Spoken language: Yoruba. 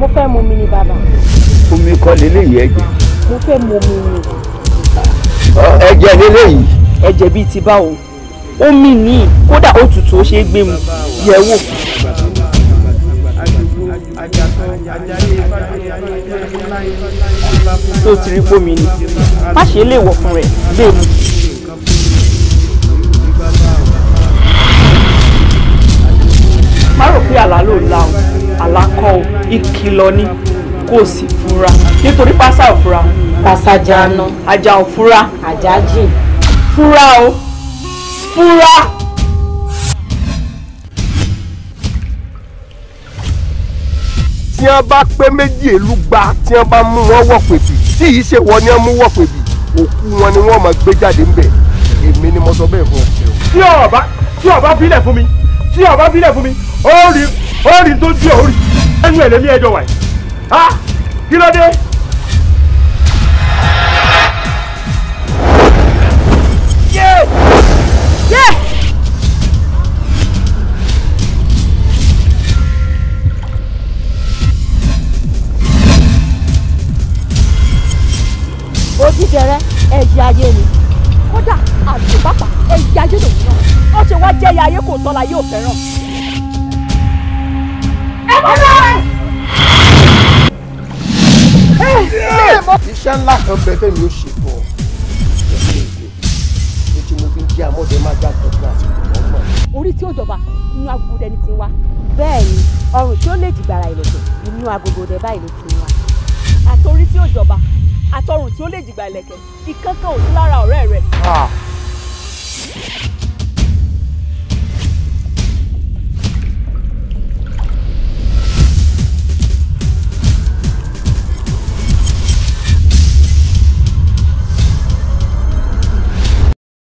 mo fẹ́ mu omi ni bàbá omi kọ́ leléyìí ẹ̀jẹ̀ mo fẹ́ mu omi ni Ọ, ẹ̀jẹ̀ leléyìí ẹ̀jẹ̀ bíi ti báwo omi ní kódà ó tutù ó ṣe é gbé mu yẹ̀ wò. tó ti rí pómi ni má ṣe lè wọ̀ fún rẹ̀ gbé mu. má rò pé àlá ló la o àlá kọ́ o ìkìlọ̀ ni kò sì fura nítorí pásá ò fura pàṣàjànà ajá ò fura àjájì fura o fura. tí wọ́n bá pé méjì èlú gba tí wọ́n bá mú wọn wọ̀ pèbì tí yìí ṣe wọ́n ní wọ́n mú wọ̀ pèbì òkú wọn ni wọ́n máa gbé jáde ńbẹ̀ èmi ni mo sọ bẹ́ẹ̀ fún ọ. tí ọba tí ọba bílẹ̀ fún mi tí ọba bílẹ̀ fún mi ó rí ó rí tó ju òórì ẹnu ẹ̀ lẹ́mí ẹjọ́ wáyé ha kí ló dé. òdìdẹrẹ ẹyẹ ayé ni kódà àlùbápà ẹyẹ ayé lòun náà ó ṣe wá jẹ́ ẹyẹ ayé kò tọ́la yóò fẹ́ràn. iṣẹ́ ńlá kan bẹ fẹ́mi ó ṣe fún ọ ní tí mo fi ń jẹ́ àmọ́dé má já tọ́jú àsìkò lọ́gbọ̀n. orí tí ó jọba inú agogo dẹni ti wá. bẹ́ẹ̀ ni ọrùn tí ó lè dìgbàrà ìlẹ̀kẹ̀ inú agogo dẹ báyìí ló ti wà. àtòrí tí ó jọba àtọrùn tí ó lè jìgbà ìlẹ̀kẹ̀ ìkankan ò sí lára ọ̀rẹ́ rẹ̀. Ah,